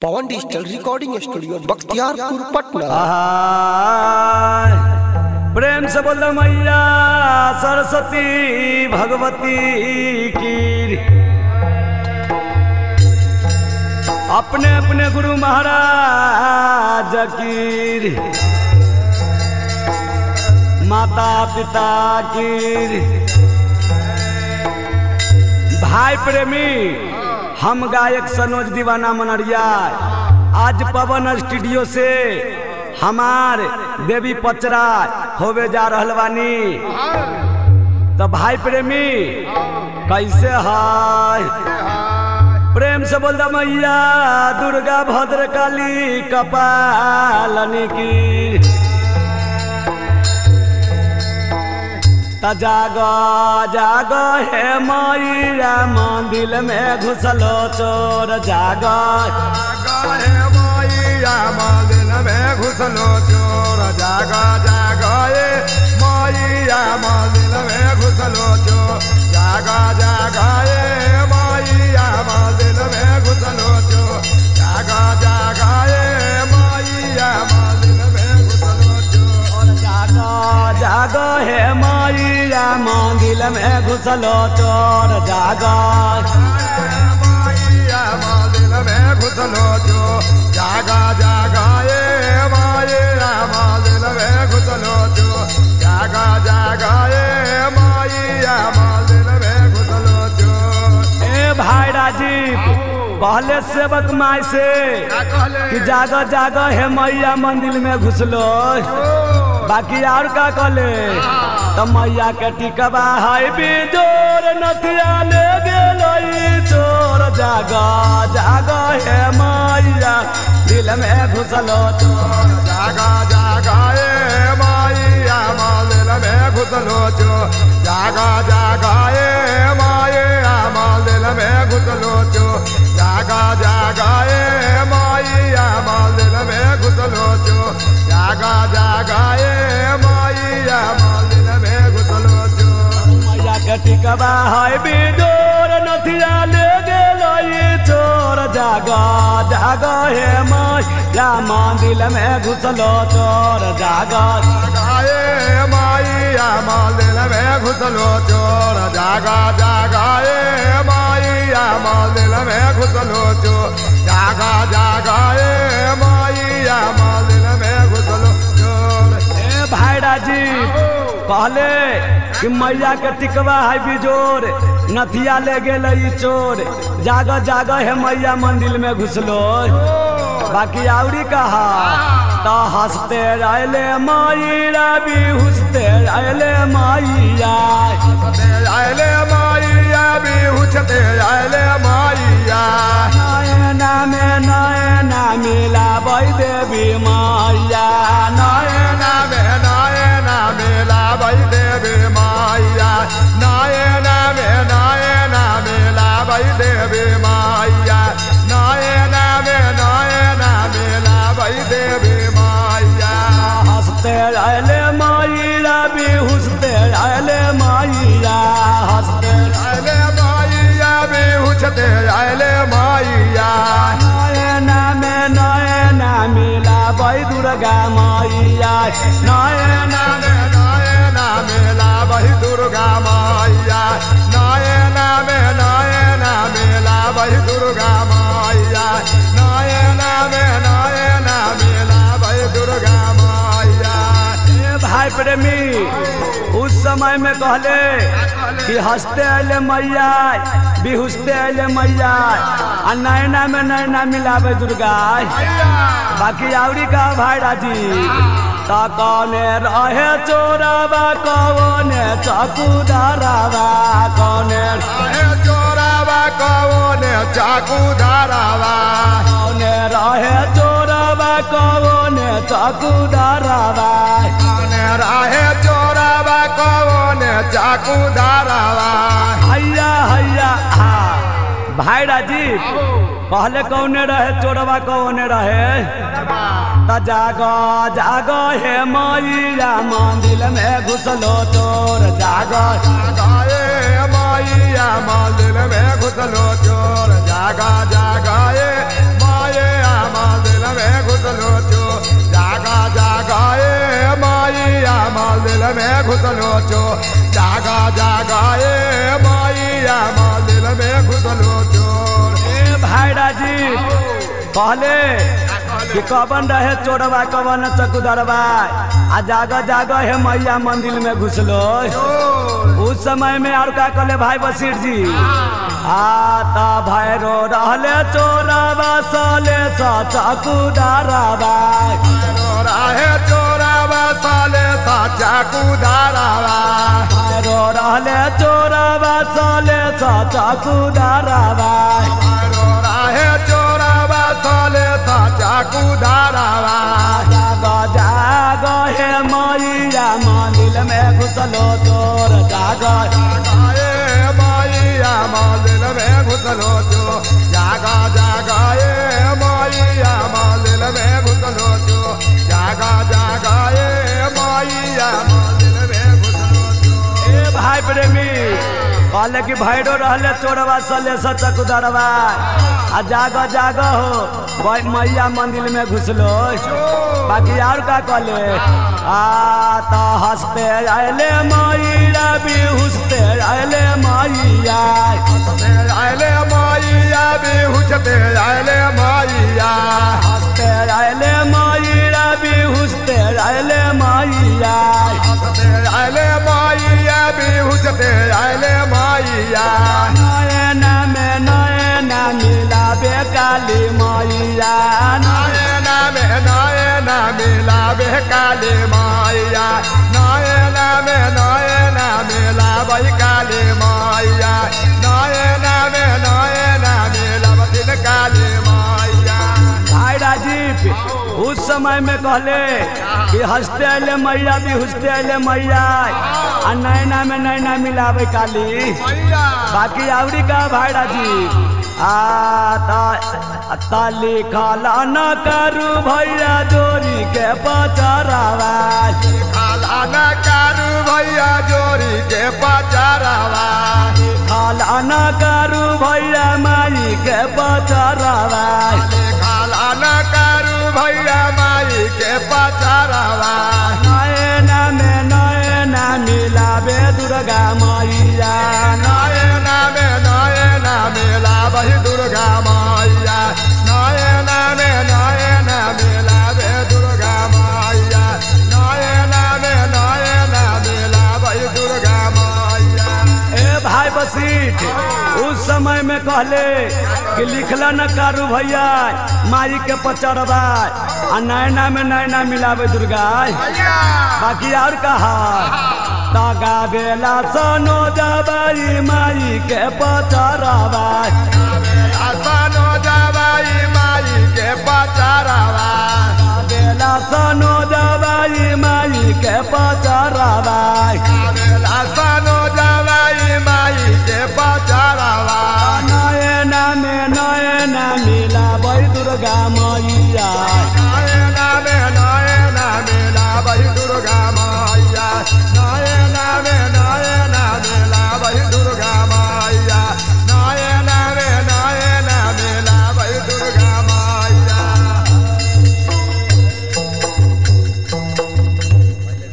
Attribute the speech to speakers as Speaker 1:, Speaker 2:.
Speaker 1: पवन digital recording studio Bakhtiyarpur Patna
Speaker 2: आहाय, प्रेम से बोल मैया सरस्वती भगवती की अपने अपने गुरु महाराज की माता पिता की भाई प्रेमी हम गायक सनोज दीवाना मनरिया आज पवन स्टूडियो से हमार देवी पचरा होवे जा रहल बानी तो भाई प्रेमी कैसे है प्रेम से बोल मैया दुर्गा भद्र काली कपालनी की त जाग जाग हे मैया मंदिर में घुसलो चोर जाग
Speaker 3: गाए मैया मंदिर में घुसलो चोर जागा जागाए मैया मंदिर में घुसलो चोर जागा जागाए मैया मंदिर में घुसलो चोर जागा जागाए मैया मंदिर में घुसलो चोर
Speaker 2: जाग जाग हे मैया मंदिर में घुसलो चोर जाग
Speaker 3: मैया मंदिर में घुसलो चोर जागा जागाए मैया मंदिर में घुसलो चोर जागा जागाए मैया मंदिर में घुसलो चोर
Speaker 2: ए भाई राजीव पहले सेवक माई से कि जाग जाग हे मैया मंदिर में घुसलो बाकी और का कले तो मैया के टिकबा है बिजोर नथिया ले गेलई चोर जाग जाग हे मैया दिल में घुसलो चोर
Speaker 3: जागा जागाए मैया मंदिर में घुसलो चोर जागा जागाए मैया मंदिर में घुसलो चोर जागा जागाए मैया मंदिर में घुसलो चोर जागा जागाए मैया मंदिर में घुसलो चोर
Speaker 2: मैया के टिकबा है बिजोर नथिया ले गेलई चोर जाग जाग हे मैया मंदिर में घुसलो चोर जाग
Speaker 3: जागाए मैया मंदिर में घुसलो चोर जागा जागाए मैया मंदिर में घुसलो चोर जागा जागाए मैया मंदिर में घुसलो चोर
Speaker 2: ए भाई राजीव कहले कि मैया के टिकवा है बिजोर नथिया ले गेलई चोर जाग जाग हे मैया मंदिर में घुसलो बाकी आवरी कहा तो हंसते रहले मैया भी हुसते रहले मैया
Speaker 3: आयले माइया भी हुचते आयले माइया
Speaker 2: नयना में नयना मिला देवी मैया नयना
Speaker 3: नायना में नायना मेला भाई देवी माइया नायना में नायना मेला भाई देवी माइया नायना में नायना मेला भाई देवी माइया
Speaker 2: हंसते रहले मैया भी हुसते रहले मैया हंसते
Speaker 3: आयले माइया भी हुचते आयले माइया
Speaker 2: नयना में नयना मिला बई दुर्गा मैया नयना
Speaker 3: नायना में नायना मेला भाई दुर्गा माइया नायना में नायना मेला भाई दुर्गा माइया नायना में नायना मेला भाई दुर्गा माइया
Speaker 2: ए भाई प्रेमी उस समय में कहले कि हंसते अले मैया बिहुसते अले मैया आ नैना में नैना मिलावे दुर्गा बाकी आवरी का भाई राजी ता कौने रहे चोरावा कौने चकुदारावा कौने
Speaker 3: आहे चोरावा कौने चाकू धारावा
Speaker 2: कौने रहे चोरावा कौने चकुदारावा
Speaker 3: कौने राहे चोरावा कौने चाकू धारावा
Speaker 2: हैया हैया हा भाई राजीव पहले कौने रहे चोरवा कौने रहे त जाग जाग हे मैया मंदिर में घुसलो चोर जाग
Speaker 3: जागाए माइया मंदिर में घुसलो चोर जागा जागाए माया घुसलो चो जागा जागा ए मैया मंदिर में घुसलो चोर
Speaker 2: ए भाई राजी कहले कि कवन रहे चोरवा कवन चकुदरवा आ जाग जाग हे मैया मंदिर में घुसलो उस समय में और का कहले भाई बसीर जी आता भैरो रहले चोरवा सले सा चकुदरवा
Speaker 3: राहे चोरावा साले साचा कुदारावा
Speaker 2: भैरो रहले चोरवा सले सा चकुदरवा
Speaker 3: राहे चोरावा साले साचा कुदारावा
Speaker 2: जाग जाग हे मैया मंदिर में घुसलो चोर जाग
Speaker 3: जागाए मैया मंदिर में घुसलो चो जागा जागा ए मैया मंदिर में घुसलो चो जागा जागा ए मैया मंदिर में घुसलो चो
Speaker 2: ए भाई प्रेमी कहले कि भैरो रहले चोरवा सले सचकुदरवा आ जाग जाग हो भाई मैया मंदिर में घुसलो बाकी और का कहले आ तो हंसते आयले मैया भी हुसते आयले मैया
Speaker 3: आयले मैया बिहुचते आयले मैया
Speaker 2: हंसते आयले मैया भी हुसते आयले मैया
Speaker 3: आयले मैया बिहुचते आयले मैया
Speaker 2: नयन में नयन मिलाबे काली मैया नयन
Speaker 3: नयना में नयना मिलाबे काली मैया नयना में नयना मिलाबै काली मैया नयना में नयना मिलाबथिन काली मैया
Speaker 2: भाई राजीव उस समय में कहले कि हंसते अले मैया भी हंसते अले मैया आ नैना में नैना मिलावे काली
Speaker 3: मैया
Speaker 2: बाकी आवरी का भाई राजीव आ ता ता लिखल न करू भैया जोरी के पचरावा
Speaker 3: खाला न कारू भैया जोरी के पचारावा
Speaker 2: खाला न करू भैया माई के पचरावा
Speaker 3: खाला न कारू भैया माई के पचारावा
Speaker 2: नयना में नयना मिलावे दुर्गा मैया
Speaker 3: नयना में नयना मेला बही दुर्गा मैया नयना में नयना मेला बे दुर्गा मैया नयना में नयना मेला बही दुर्गा मैया
Speaker 2: ए भाई बसीठ उस समय में कहले कि लिखला न कारू भैया माई के पचरवा आ नैना में नैना मिलावे दुर्गा बाकी और कहा तगा बेला सनो जबाई माई के पचरवा
Speaker 3: आसानो जबाई माई के पचारावा
Speaker 2: बेला सनो जबाई माई के पचरवा